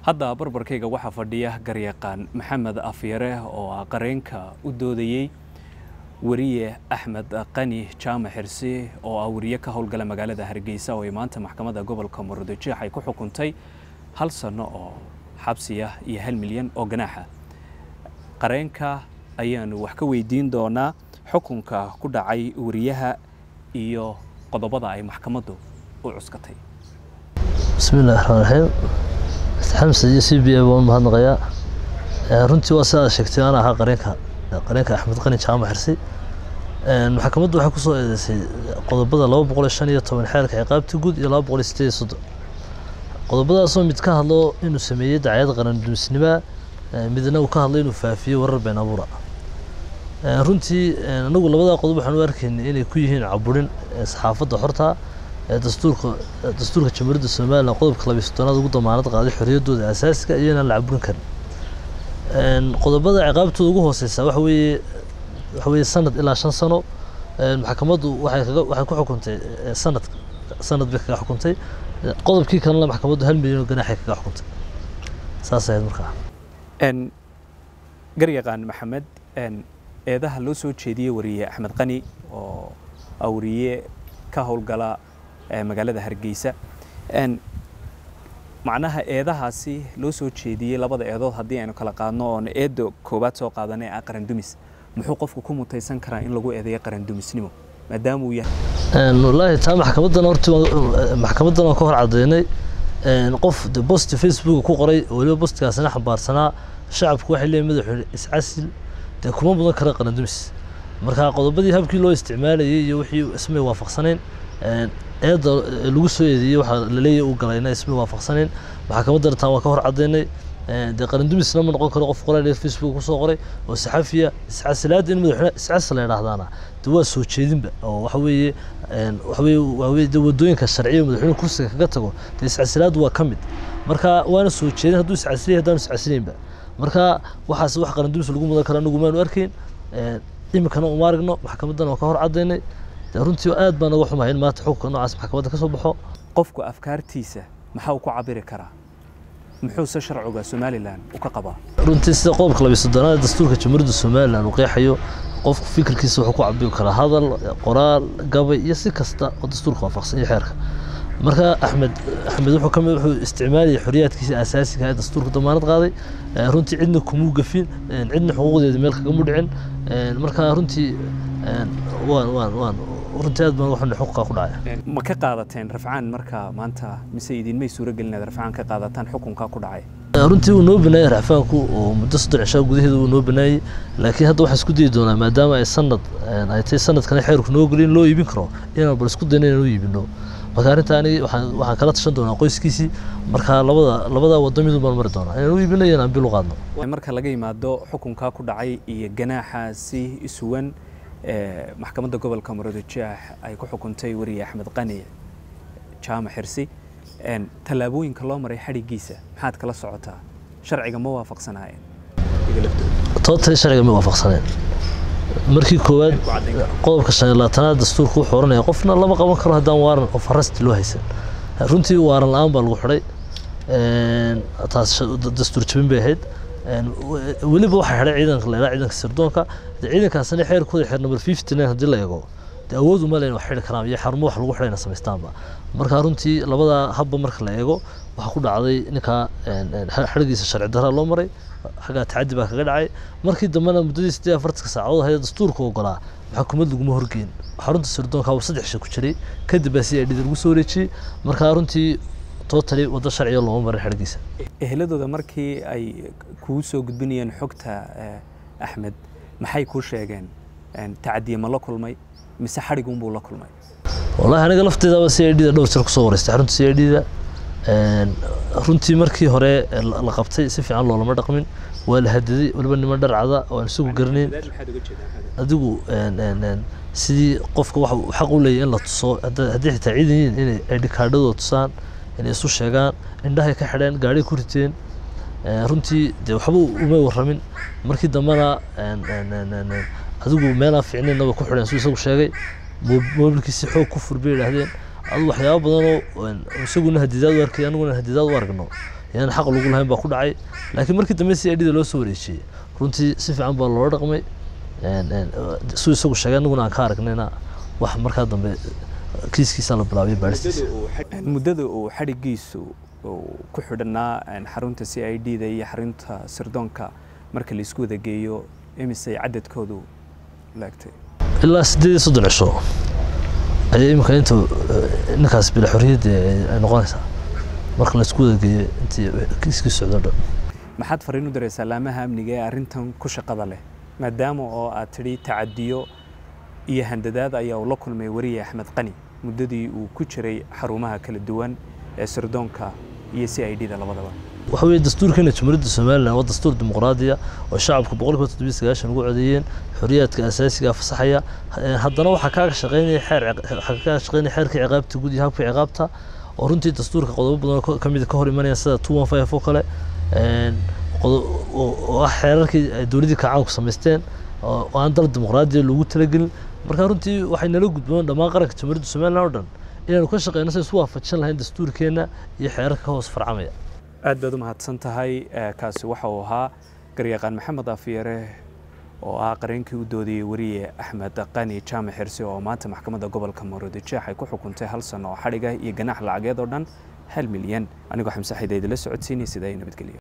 hadda barbarkayga waxaa fadhiya garyaqaan maxamed afyare oo ah qareenka u doodayey weriye axmed qani jaamac xirsi oo ah weriye ka howlgala magaalada hargeysa oo ay maanta maxkamadda gobolka murudijeex ay ku xukuntay hal sanno oo xabsiya iyo hal milyan oo ganaaxa qareenka ayaanu wax ka weydiin doonaa xukunka ku dhacay weriyaha iyo qodobada ay maxkamaddu u cuskatay bismillahi raxmaan raxiim xamse iyo c b a baan u mahadnaqayaa runtii waa sidaad sheegtay aan ahaa qareenka qareenka axmed qani jaamac xirsi maxkamaddu waxay kusoo eedeysay qodobada laba boqol iyo shan iyo toban xeelka ciqaabta guud iyo laba boqol iyo sideed iyo soddon qodobadaasoo mid ka hadlo inuu sameeyey dacayad qarandumisnima midna uu ka hadlay inuu faafiyo warar been abuura runtii anagu labadaa qodob waxaan u arkaynay inay ku yihiin caburin saxaafadda xorta ee dastuurka dastuurka jamhuuriyadda somalilan qodobka labiyo soddonaad ugu damaanad qaaday xorriyaddooda asaasiga iyo inaan la caburin karin qodobada ciqaabtooda ugu hooseysa waxa weeye waxa weeye sanad ilaa shan sano maxkamaddu waxay kaga waxay ku xukuntay sanad sanad bay kaga xukuntay qodobkii kalena maxkamaddu hal milyan oo ganaaxay kaga xukuntay saas ahayd markaa garyaqaan maxamed eedaha loo soo jeediyey wariye axmed qani oo ah wariye ka howlgala magaalada hargeysa macnaha eedahaasi loo soo jeediyey labada eedood haddii aynu kala qaadno oon eedda koowaad soo qaadanay ah qarandumis muxuu qofku ku mutaysan karaa in lagu eedeeyo qarandumisnimo maadaama uu yahay wallaahi taa maxkamaddan horti maxkamaddan waan ka hor caddeynay qof de bost facebook ku qoray weliba bostkaasina xambaarsanaa shacabku waxay leeyihin madaxweyne iscasil dee kuma mudan kara qarandumis marka qodobadii habkii loo isticmaalayay iyo wixii ismay waafaqsanayn eedda lagu soo eedeeyey waxaa laleeyahay uu galayna ismay waafaqsanayn maxkamaddana taa waan ka hor caddeynay dee qarandumisna ma noqon karo qof qoraal facebook kusoo qoray oo saxafiya iscasilaadda in madaxweyne iscasil la yidhaahdaana de waa soo jeedinba oo waxa weeye waxa weeye waa weye de waddooyinka sharciya madaxweyne kursiga kaga tago dee iscasilaaddu waa ka mid marka waana soo jeedin hadduu iscasilay haddaanu iscasilaynba marka waxaas wax qarandumis lagu mudan karo anagu maanu arkayn iminkana uma aragno maxkamaddana waan ka hor caddaynay dee runtii aad baan naga xumahay in maanta xukunka noocaas maxkamadda ka soo baxo qofku afkaartiisa maxaa uu ku cabiri karaa muxuuse sharciga somalilan u ka qabaa runtii sida qodobka labiyo soddonaad dastuurka jamhuuriyadda somalilan uu qeexayo qofku fikirkiisa wuxuu ku cabiri karaa hadal qoraal gabay iyo si kasta oo dastuurka waafaqsan iyo xeerka marka axmed axmed wuxuu kamid wuxuu isticmaalayay xorriyaadkiisa asaasiga ee dastuurka damaanad qaaday runtii cidna kumuu gafin cidna xuquuqdeeda meel kagama dhicin marka runtii waan waan waan runtii aad baan uga xunay xuquuqa ku dhacaya ma ka qaadateen rafcaan marka maanta mise idinmay suuragelin inaad rafcaan ka qaadataan xukunka ku dhacay runtii wuu noo banaayey racfaanku oo muddo soddon cishaa gudaheeda wuu noo banaayey laakiin hadda waxaan isku dayi doonaa maadaama ay sanad ay tahay sanadkana xeerku noo gelin loo iibin karo inaan bal isku dayno inaan u iibino marka arrinta ani waxaan waxaan kala tashan doonaa qoyskiisii marka labada labada waddo midun baan mari doonaa inaan u iibino iyo inaan bil u qaadno marka laga yimaado xukunka ku dhacay iyo ganaaxaasi isuwan maxkamadda gobolka murudijeex ay ku xukuntay weriye axmed qani jaamac xirsi tallaabooyinka loo maray xadhiggiisa maxaad kala socotaa sharciga ma waafaqsanaayeen tootali sharciga ma waafaqsaneen markii koowaad qodobka shan iyo labaatanaad dastuurka wuxuu oranaya qofna lama qaban karo haddaan waaran qof arrasti loo haysan runtii waaran la-aan baa lagu xidhay taas dastuur jabin bay ahayd weliba waxaa xidhay ciidanka la yidhaha ciidanka sirdoonka de ciidankaasina xeerkooda xeer number fifty nine haddii la eego de awood uma leyn wax xidhi karaan iyo xarumo wax lagu xidhayna samaystaanba marka runtii labada habba marka la eego waxaa ku dhacday ninkaa xadhigiisa sharci darra loo maray xaggaa tacaddi baa kaga dhacay markii dambena muddadii siddeed afartanka saacadood ahayd dastuurka ogolaa xukuumad laguma horgeyn xarunta sirdoonka waa saddex shay ku jiray kadib baa si ay dhida lagu soo wareejiyey marka runtii tootali waddo sharciga looma marin xadhigiisa eheladooda markii ay kuu soo gudbinayeen xogta axmed maxay kuu sheegeen tacadiye ma la kulmay mise xadhigunbuu la kulmay wallahi aniga lafteedaba c i d da dhowr jir kusoo wareystay xarunta c i d da runtii markii hore la qabtay si fiican loolama dhaqmin waa la hadaday waliba niman dharcada oo aan isagu garanayn adigu sidii qofka waxa uu xaq u leeyahy in la tuso haddii xitaa ciidan yihiin inay aydhikaadhadooda tusaan inay isu sheegaan indhahay ka xidheen gaadhay ku riteen runtii dee waxba umay warramin markii dambena adigu meelaan fiicnaynna way ku xidheen suu isagu sheegay moobilkiisi xoog ku fur bay yidhaahdeen adu waxyaabo badanoo isaguna hadidaad u arkay aniguna hadidaad u aragno yaan xaq lagu lahayn baa ku dhacay laakiin markii dambe c i d da loo soo wareejiyey runtii si fiican baa loola dhaqmay suu isagu sheegay anaguna aan ka aragnayna wax markaa dambe kiiskiisa la bilaabay baadhistiisa muddada uu xadhigiisu ku xidhanaa xarunta c i d da iyo xarunta sirdoonka marka laisku wada geeyo imisay cadadkoodu laagtay ilaa siddeed iyo soddon cisho ayaa iminka inta ninkaas bila xorriyadda ay noqonaysaa marka laisku wada geeyo intii kiiskii socdo dhan maxaad fariin u diraysaa laamaha amniga ee arrintan ku shaqada leh maadaama oo aad tidhi tacadiyo iyo handadaad ayaa uu la kulmay weriye axmed qani muddadii uu ku jiray xarumaha kala duwan ee sirdoonka iyo c i d da labadaba waxa weeye dastuurkeena jumhuuriyadda somalilan waa dastuur dimuqraadiya oo shacabku boqolkiiba toddobiyo sagaashan ugu codeeyeen xorriyaadka asaasiga fasaxaya haddana waxaa kaaga shaqeynaya xeer waxaa kaaga shaqeynaya xeerka ciqaabta guud iyo habka ciqaabta oo runtii dastuurka qodobo badan oo ka mid ka hor imanaya sida two one five oo kale oo ah xeerarkii ay dowladdii kacaanku samaysteen oo aan dal dimuqraadiya loogu talagelin marka runtii waxay nala gudboon dhammaan qaranka jumhuuriyadda somalilan oo dhan inaanu ka shaqeyno si isu waafajin lahayn dastuurkeenna iyo xeerarka ka hoos farcamaya aad baad u mahadsan tahay kaasi waxa uu ahaa garyaqaan maxamed afyare oo ah qareenkii u doodayey weriye axmed qani jaamac xirsi oo maanta maxkamadda gobolka maroodijeex ay ku xukuntay hal sano oo xadhiga iyo ganaax lacageed oo dhan hal milyan anigoo xamse xidayda la socodsiinay sidaa nabadgelyo